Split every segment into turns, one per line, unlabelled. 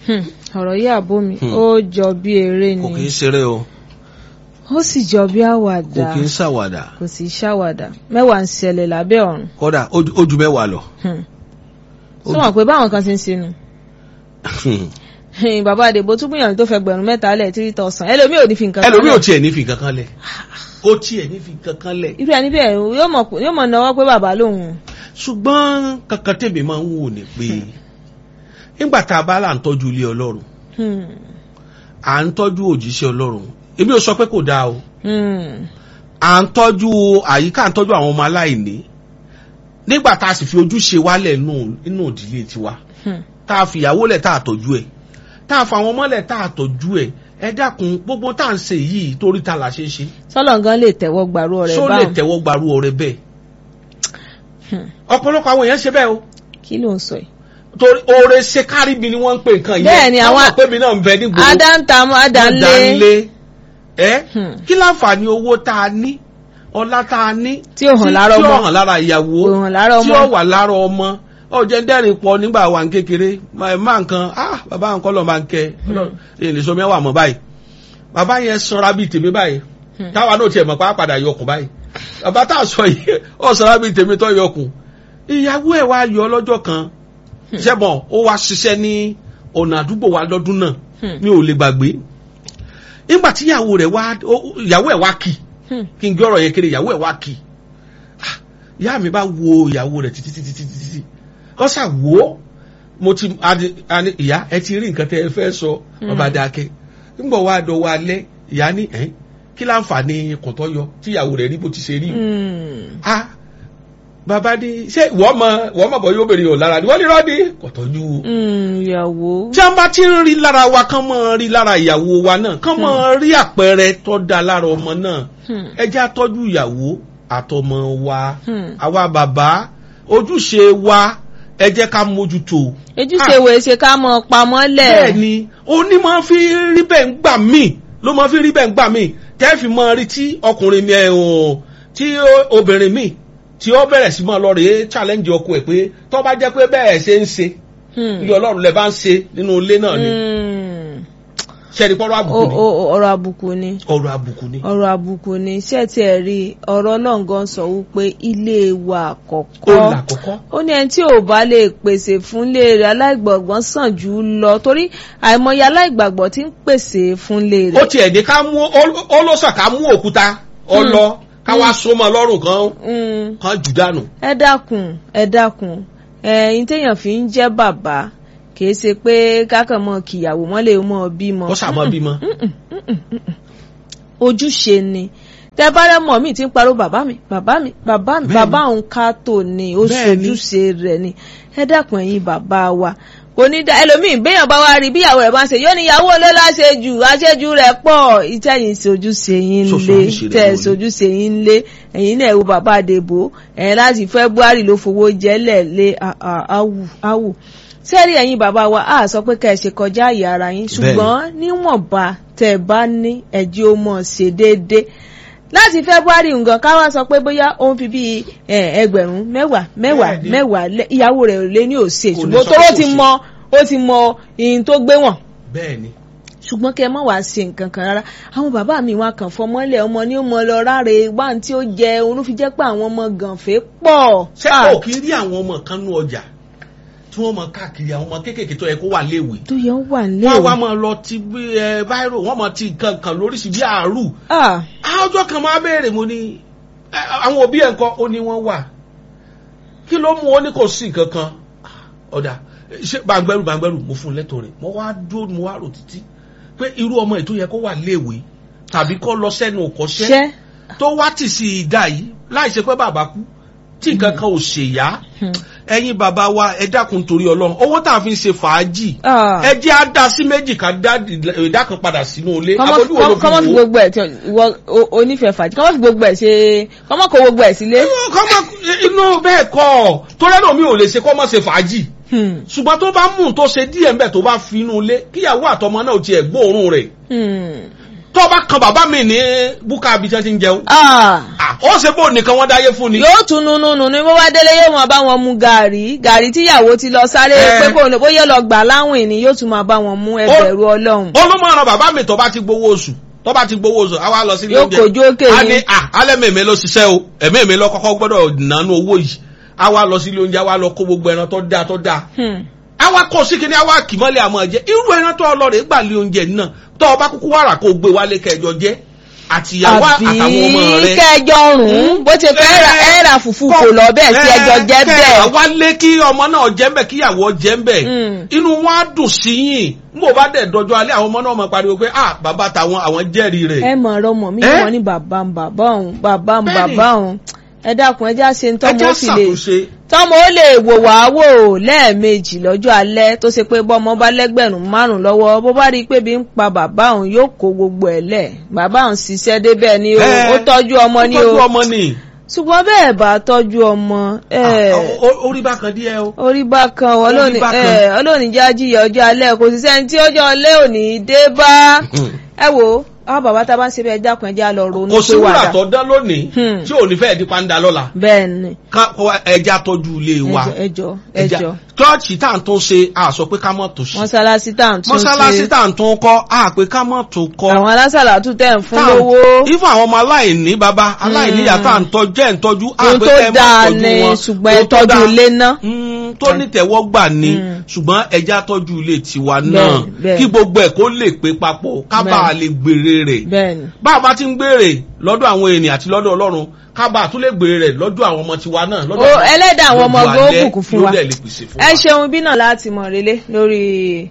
Hmm, ọ̀rọ̀ yìí àbó mi
Hmm.
ó jọ bí eré
kò kì í
ni
ṣeré o
ó sì jọ bí
kò
àwàdà
kì í ṣàwàdà
kò sì ṣàwàdà mẹ́wàá ń ṣẹlẹ̀ lábẹ́ ọ̀run
kódà ó ju- ó ju mẹ́wàá lọ.
Hmm.
Ó
sọ wọn pé báwọn kan ti ń sinú bàbá àdèbò tún gbìyànjú tó fẹ́ gbẹ̀rún mẹ́ta lẹ̀ three thousand ẹlòmíì ò ní fi nǹkan kan
ẹlòmíì ò
lẹ̀.
tiẹ̀ ní fi kankan lẹ̀ kó tiẹ̀ ní fi kankan lẹ̀
irú ẹni bẹ́ẹ̀ yóò mọ̀ yóò mọ̀ náwó pé bàbá lòun
ṣùgbọ́n kankan tèmi máa ń wò ní pé nígbà tá a bá là ń tọ́jú ilé ọlọ́run
Hmm.
à ń tọ́jú òjíṣẹ́ ọlọ́run èmi ò sọ pé kò dáa o
Hmm.
à ń tọ́jú àyíká à ń tọ́jú àwọn ọmọ aláìní nígbà tá a sì fi ojúṣe wálẹ̀ nù- nínú ìdílé tiwa
Hmm.
tá a fìyàwó lẹ̀ tá a tọ́jú ẹ̀ tá a fa àwọn ọmọ lẹ̀ tá a tọ́jú ẹ̀ ẹ dákun gbogbo tá à ń ṣe yìí torí ta la ṣe ń ṣe
sọ́lọ̀ gan lè tẹ́wọ́ gbàrú ọ̀rẹ́
ṣó lè
báwọn
tẹ́wọ́ gbarú ọrẹ bẹ́ẹ̀
Hmm.
ọ̀pọ̀lọpọ̀ àwọn èèyàn ṣe bẹ́ẹ̀ o
kí ló ń sọ yìí.
torí oore ṣe kárí mi ni wọ́n ń pè nǹkan yẹn
Bẹ́ẹ̀ ni
Wọ́n
àwọn-
mọ̀ pé mi náà ń bẹ ní gbogbo
adantamu adanle
dánlé ẹ
Hmm.
kí láǹfààní owó tá a ní ọlá tá a ní
Tí ò hàn lára
tí
ọmọ.
ó hàn lára ìyàwó
Ò hàn lára
tí
ọmọ.
ó wà lára ọmọ ọjọ́ dẹ́rìn pọ̀ nígbà wà ní kékeré máa má nǹkan ah bàbá nǹkan lọ́ọ́ máa ń kẹ́ ẹ lè sọ mẹ́wàá mọ́ báyìí bàbá yẹn sanra bíi tèmi báyìí
Hmm.
táwa náà tiẹ̀ mọ̀ pé á padà yọkùn báyìí bàbá tá a sọ yìí ó sanra bíi tèmi tó yọkùn ìyàwó ẹ̀ wá yọ lọ́jọ́ kan ṣẹ́bọ̀n ó wá ṣiṣẹ́ ní ọ̀nà àdúgbò wa lọ́dún náà
Hmm.
mi ò lè gbàgbé nígbà tí ìyàwó rẹ̀ wá ó- ìyàwó ẹ̀ wá kì
Hmm.
kí n gbé ọ̀rọ̀ yẹn kiri ìyàwó ẹ̀ wá kì Ah, ìyá mi bá wo ìyàwó rẹ̀ títí títí títí títí ó ṣà wò ó mo ti adi- ani ìyá ẹ ti rí nǹkan tẹ ẹ fẹ́ sọ ọba dákẹ́ nígbà wá dọ̀wọ́ alẹ́ ìyá ní ẹ̀ kí láǹfààní kọ̀tọ́ yọ tí ìyàwó rẹ̀ rí bó ti ṣe rí
Hmm.
ah bàbá ní ṣé wọ́n mọ wọ́n mọ̀ bọ́ yóò bèrè yóò lára ni wọ́n ní rọ́ọ̀dì kọ̀tọ́jú
Hmm, ìyàwó
tí wọ́n bá ti ń rí lára wa kán mọ́ rí lára ìyàwó wa náà kán mọ́ rí àpẹẹrẹ tó da lára ọmọ náà
Hmm.
ẹ jẹ́ àtọ́jú ìyàwó àtọmọ wa
Hmm.
àwa bàbá ojúṣe wa ẹ jẹ́ ká mójútó.
ojúṣe wo ṣe ká mọ pamọ́ lẹ̀
bẹ́ẹ̀ ni oní máa fi rí bẹ́ẹ̀ ń gbà míì ló máa fi rí bẹ́ẹ̀ ń gbà míì tẹ́ fi máa rí tí ọkùnrin mi ẹ̀ hàn tí ó- obìnrin mi tí ó bẹ̀rẹ̀ sí máa lọ rèé challenge ọkọ ẹ̀ pé tó bá jẹ́ pé bẹ́ẹ̀ ṣe ń ṣe
Hmm.
ilé ọlọ́run lẹ bá ń ṣe nínú ilé náà ni
Hmm.
ṣẹ́ni pọ́nrọ́ àbùkù
O-
ni
o- ọ̀rọ̀ àbùkù ni
ọ̀rọ̀ àbùkù ni.
ọ̀rọ̀ àbùkù ni ṣé tí ẹ rí ọ̀rọ̀ ọlọ́ngàn sọ wípé ilé wa
ó
àkọ́kọ́
là kọ́kọ́.
ó ní ẹni tí ò bá lè pèsè fúnlé rẹ̀ aláìgbàgbọ́ sàn jù ú lọ torí àìmọye aláìgbàgbọ́ tí ń pèsè fúnlé
ó
rẹ̀.
tiẹ̀ ní ká mú ó ló sàn ká mú òkúta ọlọ ká wá so mọ́ lọ́rùn kan
Mm,
kan jù dànù.
ẹ dákun ẹ dákun ẹyin téèyàn fi ń jẹ́ bàbá kìí ṣe pé kákan mọ kìyàwó mọ́lẹ̀ mọ́ bímọ.
ó sàmọ́ bímọ.
ojúṣe ni tẹ bá rẹ mọ mi tí ń parọ́ bàbá mi bàbá mi bàbá mi
Bẹ́ẹ̀ni.
bàbá òun ká tò ní ó
Bẹ́ẹ̀ni.
ṣojúṣe rẹ̀ ni ẹ dákun ẹ̀yin bàbá wa kò ní dá ẹlòmíì béèyàn bá wá rí bí ìyàwó rẹ̀ bá ń ṣe yóò ní ìyàwó ló láṣejù àṣejù rẹ̀ pọ̀ ìtẹ̀yìn ṣojúṣe yín
Ṣoṣo
lé
ojúṣe rẹ̀
tẹ̀
ló ní.
ṣojúṣe yín lé ẹ̀yin náà wo bàbá àdèbò ẹ̀yin láti February ló fowó jẹ́lẹ̀ lé à- à- áwù áwù sẹ́rí ẹ̀yin bàbá wa á sọ pé ká ẹ ṣe kọjá àyè ara yín ṣùgbọ́n níwọ̀nba tẹ́ ẹ bá ní ẹ̀jẹ̀ ó mọ̀ ṣe déédéé láti February nǹkan ká wá sọ pé bóyá ó ń fi bíi ẹ, ẹgbẹ̀rún mẹ́wàá mẹ́wàá
Bẹ́ẹ̀ni.
mẹ́wàá lé- ìyàwó rẹ̀ ò lé ní òsè
Kò ní
ṣùgbọ́n
sọ
tó
pé
ó
kò
ti
ṣe.
mọ ó ti mọ ìyìn tó gbé wọ̀n
bẹ́ẹ̀ ni.
ṣùgbọ́n kẹ́ ẹ mọ̀ wá ṣe nǹkan kan rárá àwọn bàbá mi wá kàn fọmọ́lẹ̀ ọmọ ní ó mọ lọ ráre wá ní tí ó jẹ òun ló fi jẹ́ pé àwọn ọmọ gànfẹ́ pọ̀.
ṣé
Ah,
kò kí rí àwọn ọmọ kan nú ọjà tí wọ́n mọ káàkiri àwọn ọmọ kéékèèké tó yẹ kó wà léèwé.
tó yẹ ń wà nílé
wọ́n wá máa lọ ti bí ẹ báírò wọ́n máa ti nǹkan kan lóríṣi bí àárù.
Ah,
Ah, ọjọ́ kan máa béèrè mo ní ẹ, àwọn òbí ẹ̀ ń kọ́ ó ní wọ́n wà kí ló mú ó ní kò sí nǹkan kan Ah, ọ̀dà ṣé gbàngbẹ́rù gbàngbẹ́rù mo fún un lẹ́tọ̀ọ́ rẹ̀ mo wá dúró mo wá rò títí pé irú ọmọ ètò yẹ kó wà léèwé tàbí kó lọ sẹ́nu òkọ́ṣẹ́
ṣẹ́
tó wá tì sí ìdá yìí láì ṣe pé bàbá kú tí nǹkan kan ò ṣèyá
Hmm.
ẹ̀yin bàbá wa ẹ dákun torí Ọlọ́run owó tá a fi ń ṣe fàájì
Ah.
ẹ jẹ́ á dá sí méjì ká dá ìdá kan padà sínú ilé
kọ́mọ́
Abojú wo ló fi
kọ́mọ́ fi
wò ó?
gbogbo ẹ̀ tí ìwọ o- onífẹ̀ẹ́ fàájì kọ́mọ́ fi gbogbo ẹ̀ ṣe kọ́mọ́ kó gbogbo ẹ̀ sílé.
kọ́mọ inú bẹ́ẹ̀ kọ́ torí ẹ̀rọ mi ò lè ṣe kọ́mọ ṣe fàájì
Hmm.
ṣùgbọ́n tó bá mú un tó ṣe díẹ̀ ńbẹ̀ tó bá fi inú ilé kíyàwó àtọmọ náà ò tiẹ̀ gbóòórùn rẹ̀
Hmm.
tó bá kan bàbá mi ní búkà bí tí ti ń jẹun
Ah,
Ah, ó ṣe bó nìkan wọ́n dáyé fún ni.
yóò tún nununu ní bó bá délé yóò máa bá wọn mu gàrí gàrí tíyàwó ti lọ sáré
Eh.
pé kò ní bóyá lọ gbà láwìn ni yóò tún máa bá wọn mú ẹbẹ̀rù ọlọ́run.
olùmọ̀ràn bàbá mi tó bá ti gbowó oṣù tó bá ti gbowó oṣù àwa lọ sí ilé
Yóò
oúnjẹ
kojú òkè
a
ni.
ní à alẹ́ mèmí ló ṣiṣẹ́ o ẹ̀mí mi lọ kọ́kọ́ gbọ́dọ̀ nánú owó yìí àwa lọ sí ilé oúnjẹ àwa lọ kó gbogbo ẹran tó dáa tó dáa
Hmm.
àwa kọ sí kíní àwa kì mọ́lẹ̀ àmọ́ jẹ irú ẹran tó ọlọ́rẹ̀ gbà lé oúnjẹ náà tó ọba kúkú wàrà kó gbé wálé kẹjọ jẹ àtìyàwó àtàwọn ọmọ
àbí
rẹ
kẹjọ rùn bó ti pẹ́ ẹ̀rà ẹ̀rà fùfú kò lọ bẹ́ẹ̀ tí ẹjọ jẹ́ bẹ́ẹ̀.
àwa lé kí ọmọ náà jẹ́ ń bẹ̀ kíyàwó jẹ́ ń bẹ̀
Mm.
inú wọn á dùn sí yìn n bò bá dẹ̀ dọjọ́ alẹ́ àwọn ọmọ náà mọ̀ pariwo pé ah bàbá tàwọn àwọn jẹ́rìí rẹ̀.
ẹ mọ̀ ọ̀rọ̀ mọ̀ mí
Eh?
wọ́n ní bàbá ń bàbá òun bàbá ń
Bẹ́ẹ̀ni.
bàbá òun ẹ dákun ẹ já ṣe ń tọ́mọ
ẹjẹ́
ó fi lè
ṣàtúnṣe
tọ́mọ ó lè wò wá wò lẹ́ẹ̀mejì lọ́jọ́ alẹ́ tó ṣe pé bọ́mọ bá lẹ́gbẹ̀rún márùn-ún lọ́wọ́ bó bá rí i pé bí ń pa bàbá òun yóò kó gbogbo ẹ̀ lẹ̀ bàbá òun ṣiṣẹ́ débẹ̀ ni o
Eh,
ó tọ́jú ọmọ ni
ó tọ́jú
o
ọmọ ni
ṣùgbọ́n bẹ́ẹ̀ bá tọ́jú ọmọ ẹ̀
Ah, o- o- orí bákan díẹ̀ o.
orí bákan
Orí
ọlọ́ni
bákan.
ẹ̀ ọlọ́ni jájíyà ọjọ́ alẹ́ kò sí sẹ́ni tí ọjọ́ alẹ́ ò ní dé bá ẹ wo àwọn bàbá tá a bá ń ṣe bẹ́ẹ̀ dákun ẹ já lọ ronú
kò sí
pé
wúrà
wàdà
tó dán lónìí
Hmm.
tí ò ní fẹ́ẹ̀ di pàǹdà lọ́la
bẹ́ẹ̀ ni
Ká- kó wá- ẹja tọ́jú ilé wa
ẹjọ́ ẹjọ́
Ẹja-
ẹjọ́
chọ́ọ̀chì tá à ń tún ṣe a sọ pé ká mọ̀ tó ṣe
mọ́sálásí tá à ń tún
mọ́sálásí
ṣe
tá à ń tún kọ́ a pé ká mọ̀ tó kọ́
àwọn alásàlátù tẹ̀ ń fún
Tá à ń-
lówó
ifun àwọn ọmọ aláìní baba aláìní ìyá tá à ń tọ́jú ẹ̀ ń tọ́jú a
ohun
pé
tó
ká ẹ má
dáa
tọ́jú
ni
wọn.
ṣùgbọ́n ẹ
Ohun tó
tọ́jú
dáa.
ilé ná
Mm, tó ní tẹ̀wọ́ gbà ní
Mm.
ṣùgbọ́n ẹja tọ́jú ilé tiwa náà
Bẹ́ẹ̀, bẹ́ẹ̀.
kí gbogbo ẹ̀ kó lè pé papọ̀ ká bá a lè gbèrè rẹ̀
bẹ́ẹ̀ ni
bá a bá ti ń gbèrè lọ́dọ̀ àwọn ènìyàn àti lọ́dọ̀ ọlọ́run ká bá a tún lè gbèrè rẹ̀ lọ́dọ̀ àwọn ọmọ tiwa náà lọ́dọ̀
Ó, ẹlẹ́dàá àwọn ọmọ
gbogbo
gan ó
alẹ́
bùkún fún wa.
ló dẹ̀ lè pèsè fún
ẹ
wa.
ṣeun bí náà láti mọ̀ relé lórí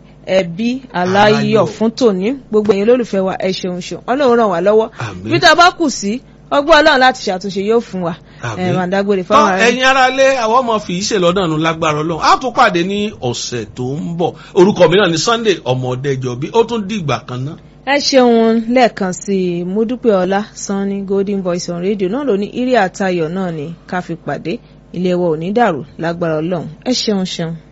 ẹbí aláyọ̀
Aláyọ̀.
fún tòní gbogbo ẹ̀yin olólùfẹ́ wa ẹ ṣeun ṣeun ọlọ́run ràn wá lọ́wọ́
Àmín.
bí tá a bá kù sí ọgbọ́n ọlọ́run láti ṣàtúnṣe yóò fún wa
Àmín.
ẹ̀ máa dágbére
tọ́
fáwọn ará
ẹ̀yin ara lé àwọn ọmọ fi ìṣe lọ́dọ̀ nù lágbára ọlọ́run á tún pàdé ní ọ̀sẹ̀ tó ń bọ̀ orúkọ mi náà ní Sunday ọmọdéjọbí ó tún dìgbà kan náà.
ẹ ṣeun lẹ́ẹ̀kan sí i mo dúpẹ́ ọlá sanni golden voice on radio náà ló ní irí àtayọ̀ náà ni ká fi pàdé ilé wa ò ní dàrú lágbára ọlọ́run ẹ ṣeun ṣeun.